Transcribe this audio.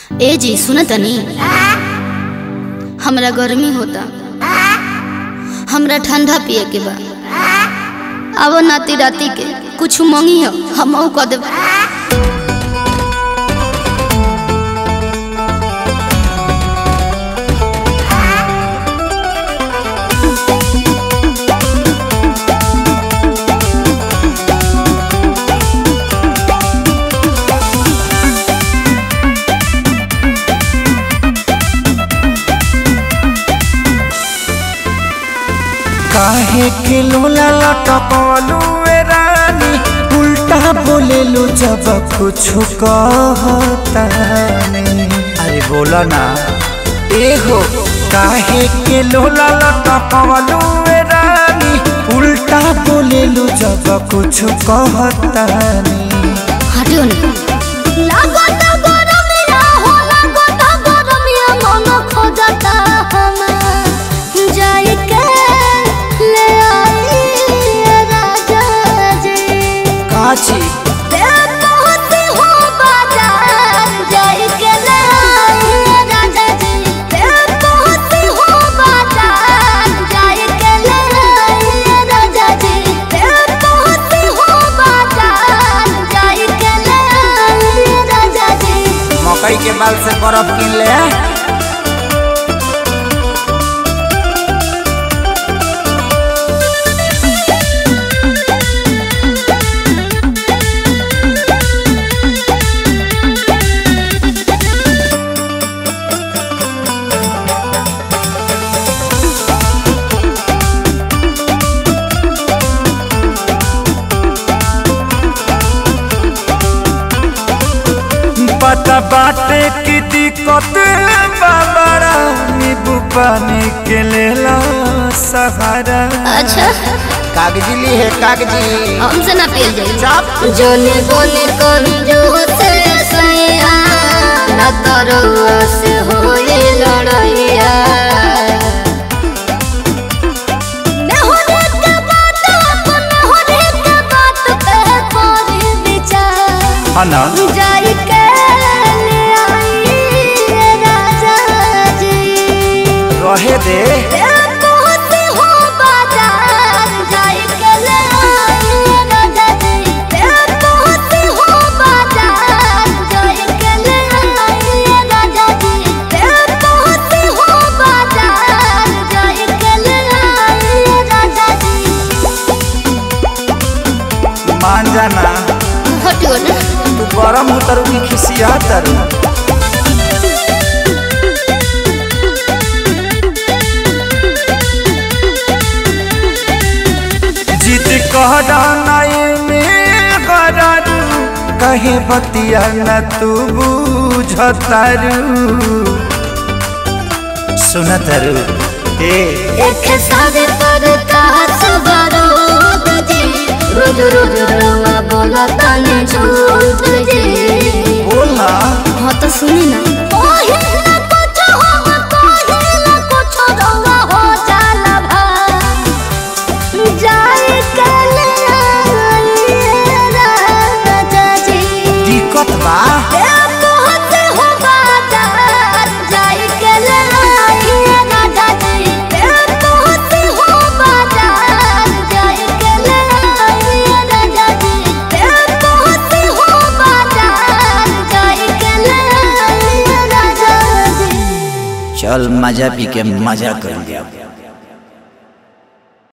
ए जी सुन तनी हमरा गर्मी होता हमरा ठंडा पिए के बा अब नाती राती के कुछ मंगी हो हम कह देब काहे के लोला लटकलू ए रानी उल्टा बोलेलू जब कुछ कहता नहीं अरे बोला ना ए हो काहे के लोला लटकलू ए रानी उल्टा बोलेलू जब कुछ कहता नहीं हटियो ना काची मकई के बाल से बर्फ किन ले पता बाटे की दिक्कत बाबरा नींबू पानी के लेला सहारा अच्छा कागजी ली है कागजी हमसे ना पियल जाई चाप जोने बोने कंजूस सैया न तरवा से होए लड़ैया नेहोरे के बात अपन नेहोरे के बात पे कोरी विचार हना जाई के ले आई राजा जी रहे दे मान जाना हटियो ना तू गरम उतरू की खिसिया तरू जीत कहरा नाई में गरारू कहे बतिया न तू बुझतारू सुनतरू ए एक सारे पर कास बारूद जी रोज रोज रवा बोला ताने झूठ जी बोला हाँ तो सुनी ना पहिला कुछ हम पहिला कुछ रवा हो जाला भा जाए के ले आइए राजा जी दिक्कत बा ए पहुँचे हो बाजार जाए के ले आइए राजा जी ए पहुँचे हो बाजार जाए के ले आइए राजा जी ए पहुँचे हो बाजार जाए के ले आइए राजा जी चल मजा पी के मजा कर लिया